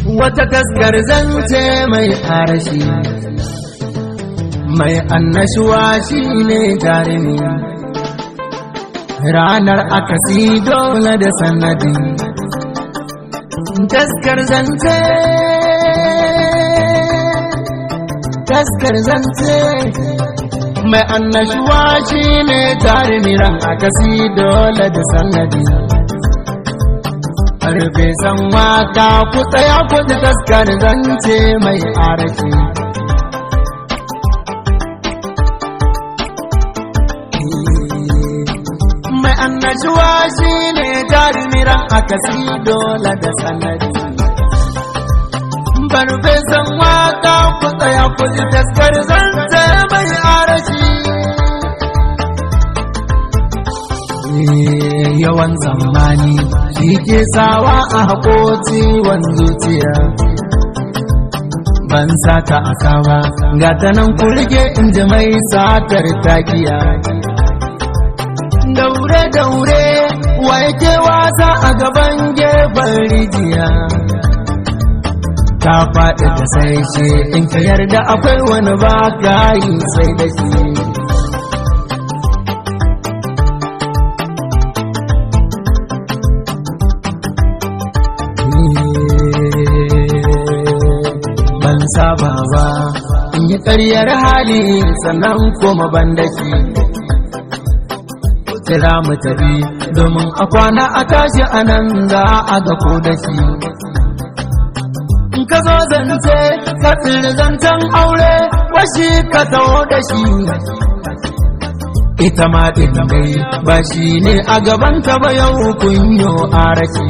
wata taskar zance mai arashi mai annashuwa shi ne jarumi ranar akasi dole da sanadi taskar zance taskar zance mai annashuwa shi ne jarumi ran akasi dole da sanadi Harbe san waka ku tsaya ku ji taskar zance mai arashi. Mai annashuwa shi ne jarumiran akasi dole da sanadi. Barbe san waka ku tsaya ku ji taskar zance mai arashi. yawan zamani shi ke sawa a haƙoci zuciya ban sata a kawa ga ta nan kurge in ji mai satar takiya daure daure wa yake wasa a gaban gefen rijiya ta faɗi da sai shi in ka yarda akwai wani ba ka yi sai da shi ban saba ba in yi ƙaryar hali sannan koma ban da shi kira mu tafi domin a kwana a tashi a nan za a ga ko da shi in ka zo zance ka tsiri zancen aure washi ka taho da shi ita ma ɗin dai ba shi ne a gabanta ba yau kunyo a rashi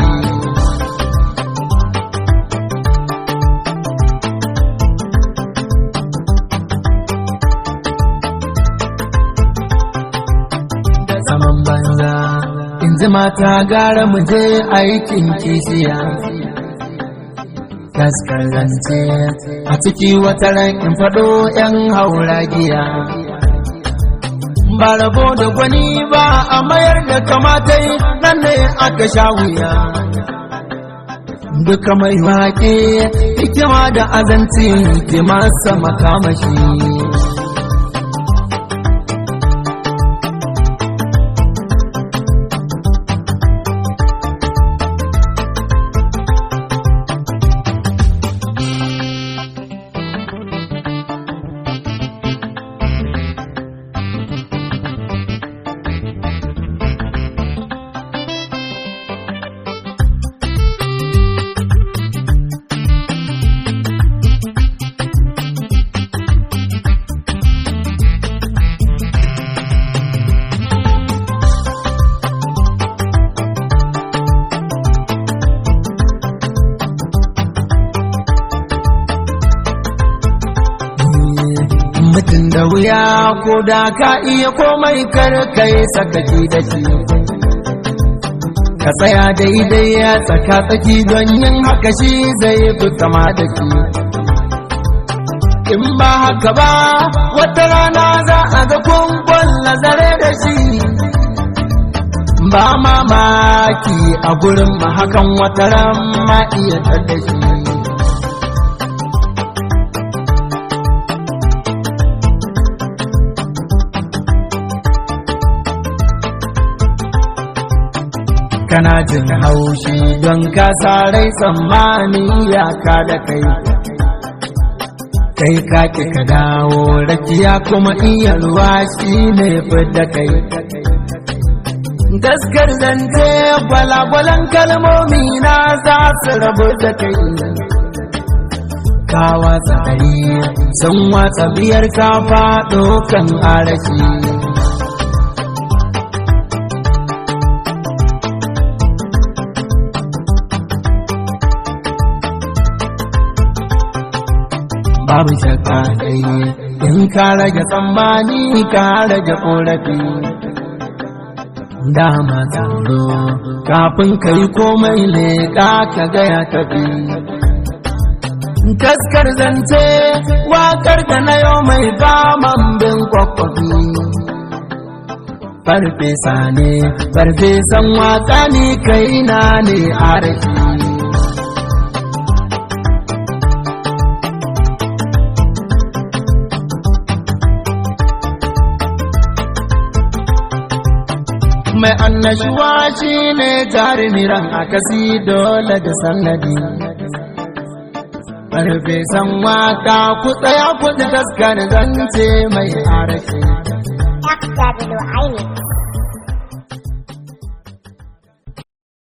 zaman banza in ji mata gara mu je aikin kishiya kaskarance a ciki wata ran in faɗo ‘yan hauragiya ba rabo da gwani ba a mayar da kamatai nan ne aka sha wuya duka mai waƙe hikima da azanci ke masa makamashi mutum da wuya ko da ka iya komai kar kai sakaki da shi ka tsaya daidai ya tsaka tsaki don yin haka shi zai fi kama da shi in ba haka ba wata rana za a ga kunkun nazare da shi ba mamaki a gurin ma hakan wata ran ma iya da shi kana jin haushi don ka sarai tsammani ya ka da kai kai ka ki ka dawo rakiya kuma iya ruwa shi ne da kai gaskar zance gwalagwalan kalmomi na za su rabu da kai ka watsa ɗari sun watsa biyar ka faɗo kan arashi babu shakka dai in ka rage tsammani ka rage korafi dama tsoro kafin ka yi komai leƙa ka gaya tafi taskar zance wakar da na yau mai faman bin kwakwafi farfesa ne farfesan waka ni kai na ne a rashi mai annashuwa shi ne jarumiran akasi dole da sannadi Karfe san waka ku tsaya ku ji taskar zance mai arashi XW Aini